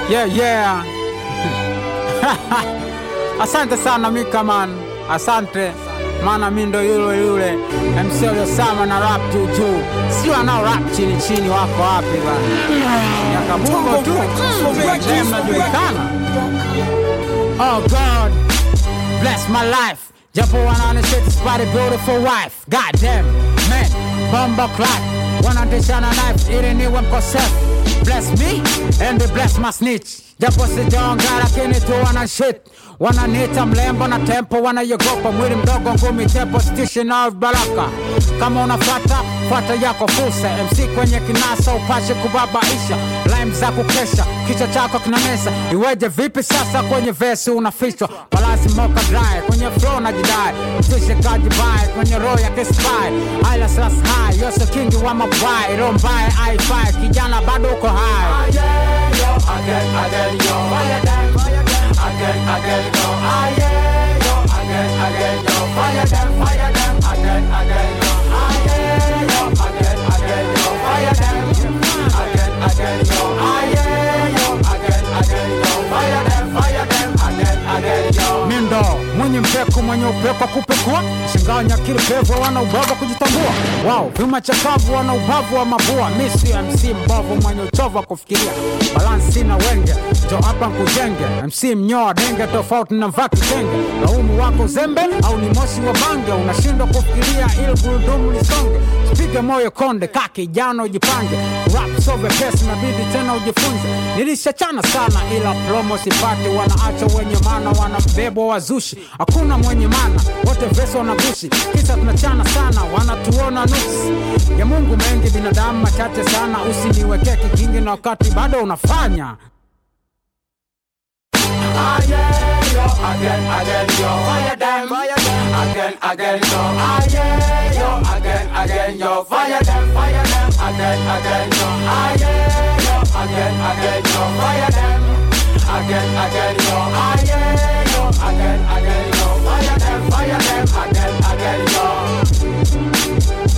Yeah, yeah. Asante sana Mikaman, asante maana mi ndo yule yule MC Osama na rap juu juu, sio anao rap chini chini. Wako wapi bana? Nyakabugo tu Dem najulikana. Oh God, bless my life. Japo wanaonesha spotty beautiful wife. God damn, man, bomba clock. Wanatishana knife ili niwe mkosefu. Bless me and they bless my snitch. Japo sijaonga lakini tu wana shit. Wananiita mlembo na tempo, wanayogopa mwili mdogo, ngumi tepo, station of baraka. Kama unafuata fuata yako fursa, MC kwenye kinasa, upashe kubabaisha, lime za kukesha, kichwa chako kinamesa. Iweje vipi sasa kwenye vesi unafichwa, palasi moka dry, kwenye flow na jidai, tishe kajibai, kwenye roho ya kispy, aila slas high, yose kingi wa mabwai, roho mbaya haifai, kijana bado uko high. again, again, yo, fire them, again, again, yo, ah yeah, yo, again, again, yo, fire them, fire them, again, again, yo, ah yeah, yo, again, again, yo, fire them, again, again, yo, ah yeah, yo, again, again, yo, fire them, fire them, again, again, yo. mindo mwenye mpeku mwenye upepo kupekua shinganya kile pevo wana ubava kujitambua wao vyuma chakavu wana ubavu wa mabua misi mc mbovu mwenye uchovu wa kufikiria balansi na wenge jo hapa nkujenge mc mnyoa denge tofauti na vaa kitenge laumu wako zembe au ni moshi wa bange unashindwa kufikiria ili gurudumu lisonge pige moyo konde ka kijana ujipange rap so vepesi nabidi tena ujifunze nilishachana sana ila promo sipati wanaacha wenye mana wana mbebo wazushi hakuna mwenye mana wote vesi wanagushi kisa tunachana sana wanatuona nuksi ya mungu mengi binadamu machache sana usiniwekee kikingi na wakati bado unafanya Ah yeah, yo, again, again, yo, fire them, fire them, again, again, yo, ah yeah, yo, again, again, yo, fire them, fire them, again, again, yo, ah yeah, yo, again, again, yo, fire them, again, again, yo, ah yeah, yo, again, again, yo, fire them, fire them, again, again, yo.